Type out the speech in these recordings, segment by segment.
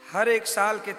हर एक साल के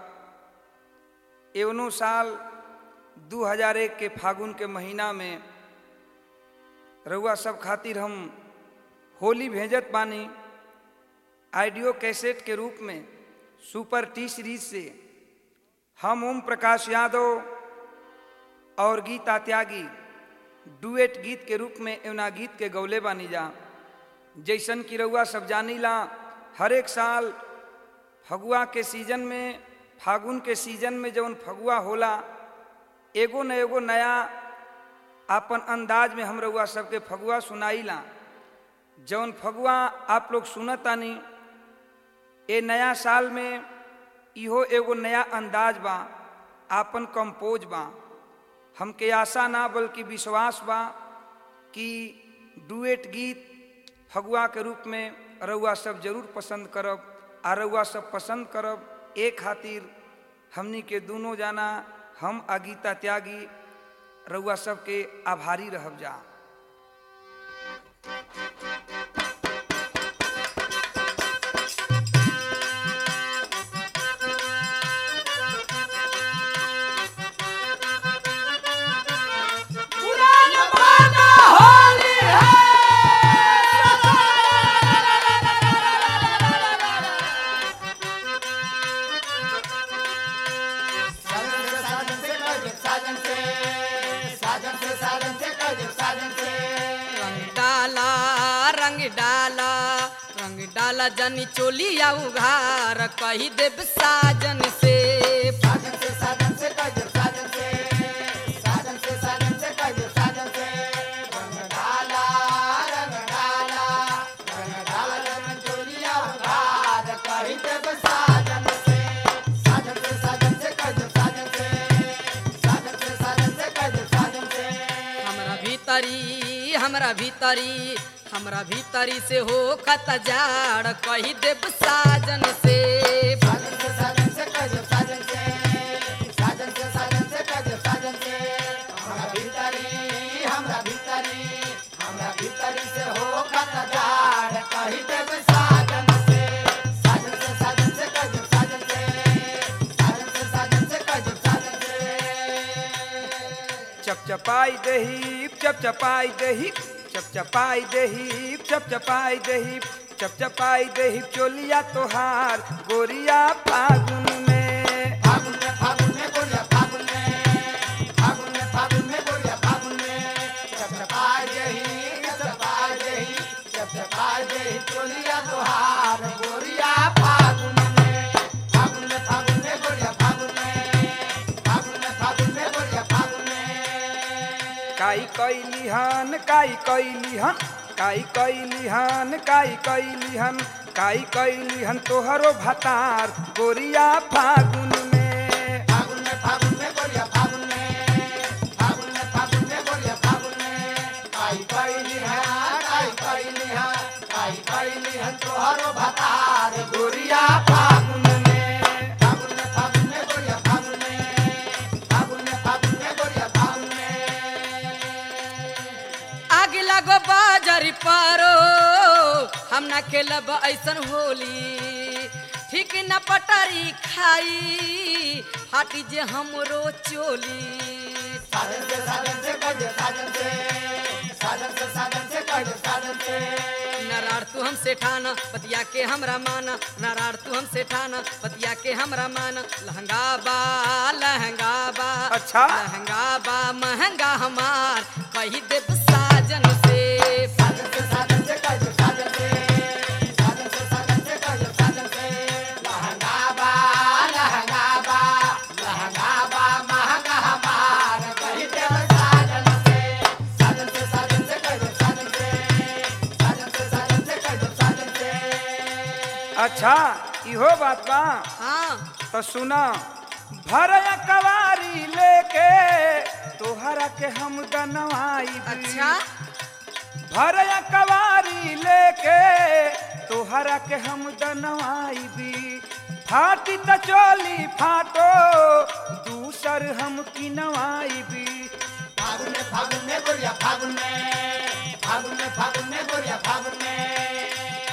तरह एवनो साल 2001 के फागुन के महीना में रउआ सब खातिर हम होली भेजत बानी आइडियो कैसेट के रूप में सुपर टी सीरीज से हम ओम प्रकाश यादव और गीता त्यागी डुएट गीत के रूप में एवना गीत के गौले बानी जा जैसन कि रउआ सब जानीला हर एक साल फगुआ के सीजन में फागुन के सीजन में जौन फगुआ होला एगो न एगो नया आपन अंदाज में हम रउआ सबके फगुआ सुनाईला जौन फगुआ आप लोग सुनतानी ए नया साल में इहो एगो नया अंदाज बा आपन कंपोज बा हमके आशा ना बल्कि विश्वास बा कि डुएट गीत फगुआ के रूप में रउआ सब जरूर पसंद करब आ रउआ सब पसंद करब ए खातिर हमनी के दोनों जाना हम आ गीता त्यागी रउआ सबके आभारी रहब जा रंग डाला रंग डाला रंग डाला जनी चोलिया उघार कही देव साजन से हमरा भीतरी हमरा भीतरी हमरा भीतरी से हो खत जाड़ कही देव साजन से चपचपाई दही चपचपाई दही चपचपाई दही चपचपाई दही चपचपाई दही चोलिया तोहार गोरिया फागुन में काई कैली हन काई कैली हन काई कैली हन काई कैली हन काई कैली हन तोहरो भतार गोरिया फागुन में गोरिया फागुन में आग लगो बाजारी पारो हम ना खेलब ऐसन होली ठीक न पटारी खाई हाटी जे हमरो चोली नारार तू हमसे ठाना पतिया के हमरा माना नारार तू हमसे ठाना पतिया के हमरा माना लहंगा बा लहंगा बा अच्छा। लहंगा बा महंगा हमार कही देव साजन से अच्छा इहो बात बा हाँ तो सुना भरया कवारी लेके तोहरा के हम दनवाई अच्छा भरया कवारी लेके तोहरा के हम दनवाई भी फाटी त चोली फाटो दूसर हम की नवाई भी फागुन में फागुन में गोरिया फागुन में फागुन में फागुन में गोरिया फागुन में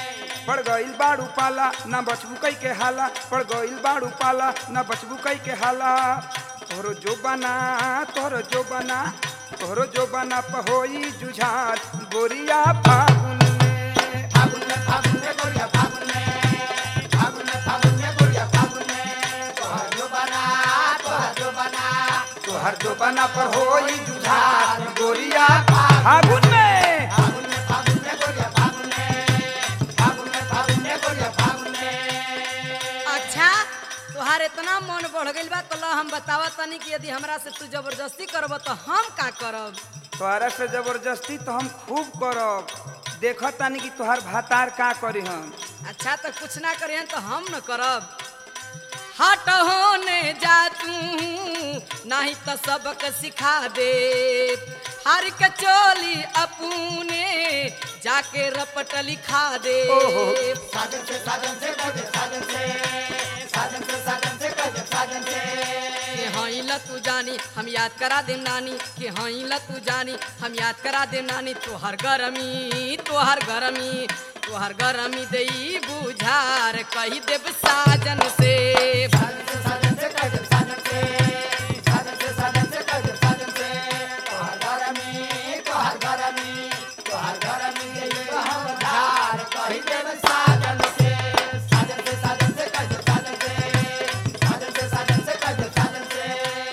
पड़ गईल बाड़ू पाला ना बचबू कई के हाला पड़ गईल बाड़ू पाला ना बचबू कई के हाला तोहरो जो बना तोहरो जो बना तोहरो जो बना पहोई जुझार गोरिया फागुन में फागुन में फागुन में गोरिया फागुन में फागुन में फागुन में गोरिया फागुन में तोहर जो बना तोहर जो बना तोहर जो बना पहोई जुझार गोरिया फागुन में फागुन में फागुन में गोरिया फागुन में फागुन में फागुन में गोरिया फागुन में अच्छा तोहार इतना मन बढ़ गइल बा तो ला हम बतावा तनी कि यदि हमरा से तू जबरदस्ती करब तो हम का करब तोहरा से जबरदस्ती तो हम खूब करब देखत तानी कि तोहर भातार का करी हम अच्छा तो कुछ ना करिए तो हम न करब हट होने जा तू नहीं तो सबक सिखा दे हर के चोली अपने जाके रपट लिखा दे ओहो। साजन से साजन से गज साजन से साजन से साजन से गज साजन से कि हई ल तू जानी हम याद करा देम नानी कि हई ल तू जानी हम याद करा देम नानी तोहर गरमी तोहर गरमी तोहर गरमी दई बुझार कही देव साजन से साजन से साजन से गज साजन से साजन से साजन से गज साजन से तोहर गरमी तोहर गरमी तोहर गरमी ये हम धार कहि देव साजन से साजन से साजन से गज साजन से साजन से साजन से गज साजन से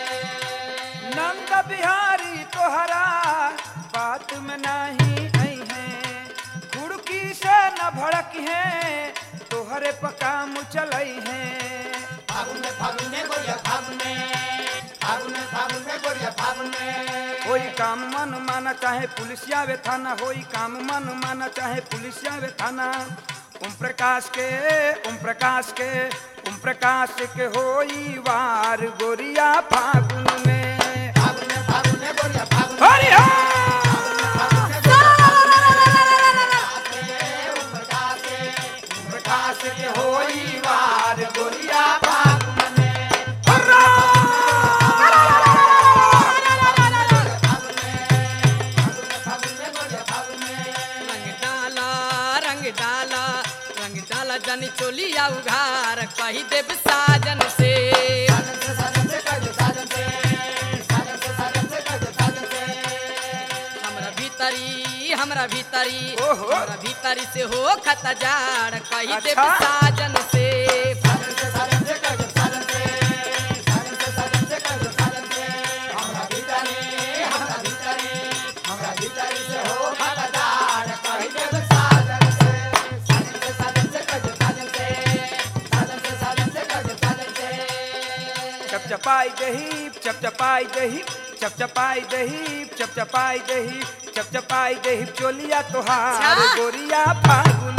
नंद बिहारी तोहरा बात में नहीं आई है कुड़की से न भड़क है तोहरे पकाम चलई है फागुन में फागुन में गोरिया फागुन में फागुन में फागुन में गोरिया फागुन में होई काम मन माना चाहे पुलिसिया वे थाना होई काम मन माना चाहे पुलिसिया वे थाना ओम प्रकाश के ओम प्रकाश के ओम प्रकाश के होई वार गोरिया फागुन में फागुन में फागुन में गोरिया फागुन में हरि हर! प्रकाश के होई वार गोरिया फागुन में रंग डाला रंग डाला रंग डाला जनी चोलिया उघार कही देव साजन से हमरा भीतरी हमरा भीतरी ओहो। हमरा भीतरी से हो खत जाड़ कही देव अच्छा। साजन से चपचपाई दही चपचपाई दही चपचपाई दही चपचपाई दही चपचपाई दही चोलिया तोहार अच्छा। गोरिया फागुन